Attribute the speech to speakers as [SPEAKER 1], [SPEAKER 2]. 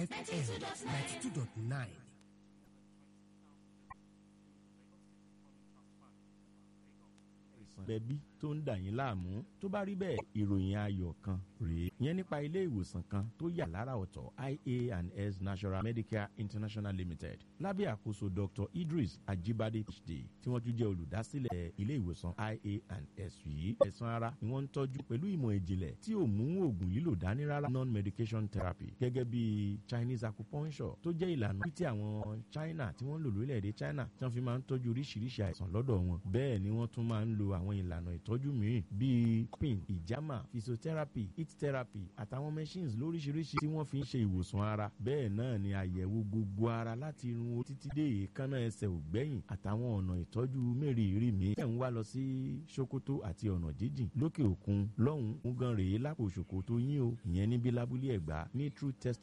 [SPEAKER 1] FM ninety two dot nine.
[SPEAKER 2] bẹbí tó ń dà yín láàmú tó bá rí bẹ́ẹ̀ ìròyìn ayọ̀ kan rèé yẹn nípa ilé ìwòsàn kan tó yà lára ọ̀tọ̀ ia and s national medicare international limited lábẹ́ àkóso dr idris ajibade phd tí wọ́n tún jẹ́ olùdásílẹ̀ ilé ìwòsàn ia and s yìí ẹ̀sán ara ni wọ́n ń tọ́jú pẹ̀lú ìmọ̀ ìjìnlẹ̀ tí ò mú oògùn lílò dání rárá non-medication therapy gẹ́gẹ́ bí chinese acupuncture tó jẹ́ ìlànà tí àwọn china tí wọ́n ń lò lórílẹ̀‐èdè china tí wọ́n fi máa ń tọ́jú oríṣiríṣi àìsàn lọ́dọ̀ wọn bẹ́ẹ̀ ni wọ́n tún máa ń lo àwọn ìlànà ìtọ́jú mìíràn bíi pin ìjàmà physiotherapy heat therapy àtàwọn machines lóríṣiríṣi tí wọ́n fi ń ṣe ìwòsàn ara bẹ́ẹ̀ náà ni àyẹ̀wò gbogbo ara láti irun orí títí dé èékánná ẹsẹ̀ ògbẹ́yìn àtàwọn ọ̀nà ìtọ́jú mẹ́rìírí mi ẹ̀ ń wá lọ sí sokoto àti ọ̀nà jíjìn lókè òkun lọ́hùn-ún gan rèé lápò ṣòkòtò yín o ìyẹn níbi lábúlé ẹ̀gbá ní true test